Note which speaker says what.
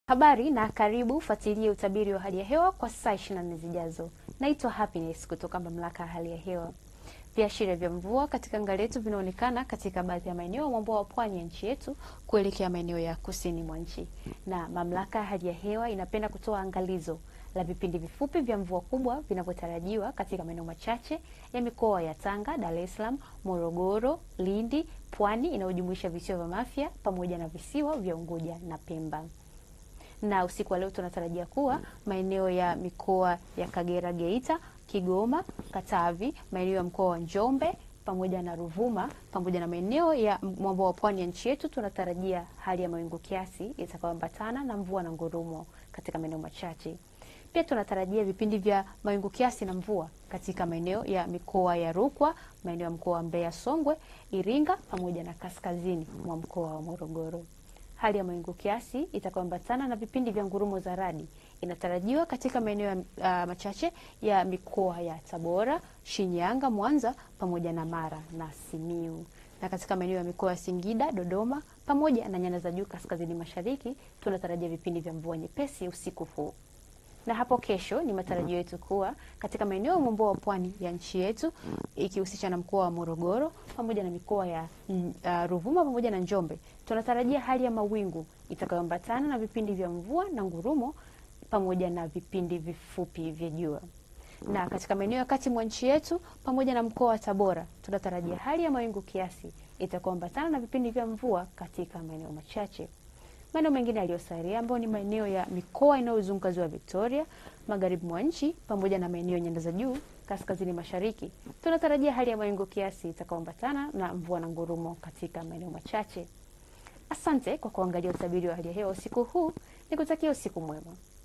Speaker 1: Habari na karibu, fuatilie utabiri wa hali ya hewa kwa saa 24 zijazo. Naitwa Happiness kutoka Mamlaka ya Hali ya Hewa. Viashiria vya mvua katika anga letu vinaonekana katika baadhi ya maeneo ya mwambao wa pwani ya nchi yetu kuelekea maeneo ya kusini mwa nchi, na Mamlaka ya Hali ya Hewa inapenda kutoa angalizo la vipindi vifupi vya mvua kubwa vinavyotarajiwa katika maeneo machache ya mikoa ya Tanga, Dar es Salaam, Morogoro, Lindi, Pwani inayojumuisha visiwa vya Mafia pamoja na visiwa vya Unguja na Pemba na usiku wa leo tunatarajia kuwa maeneo ya mikoa ya Kagera, Geita, Kigoma, Katavi, maeneo ya mkoa wa Njombe pamoja na Ruvuma pamoja na maeneo ya mwambao wa pwani ya nchi yetu tunatarajia hali ya mawingu kiasi itakayoambatana na mvua na ngurumo katika maeneo machache. Pia tunatarajia vipindi vya mawingu kiasi na mvua katika maeneo ya mikoa ya Rukwa, maeneo ya mkoa wa Mbeya, Songwe, Iringa pamoja na kaskazini mwa mkoa wa Morogoro. Hali ya mawingu kiasi itakayoambatana na vipindi vya ngurumo za radi inatarajiwa katika maeneo ya uh, machache ya mikoa ya Tabora, Shinyanga, Mwanza pamoja na Mara na Simiu. Na katika maeneo ya mikoa ya Singida, Dodoma pamoja na nyanda za juu kaskazini mashariki tunatarajia vipindi vya mvua nyepesi usiku huu na hapo kesho ni matarajio yetu kuwa katika maeneo ya mwambao wa pwani ya nchi yetu ikihusisha na mkoa wa Morogoro pamoja na mikoa ya uh, Ruvuma pamoja na Njombe, tunatarajia hali ya mawingu itakayoambatana na vipindi vya mvua na ngurumo pamoja na vipindi vifupi vya jua. Na katika maeneo ya kati mwa nchi yetu pamoja na mkoa wa Tabora, tunatarajia hali ya mawingu kiasi itakayoambatana na vipindi vya mvua katika maeneo machache maeneo mengine yaliyosalia ambayo ni maeneo ya mikoa inayozunguka ziwa Victoria, magharibi mwa nchi pamoja na maeneo ya nyanda za juu kaskazini mashariki, tunatarajia hali ya mawingu kiasi itakayoambatana na mvua na ngurumo katika maeneo machache. Asante kwa kuangalia utabiri wa hali ya hewa usiku huu, nikutakia usiku mwema.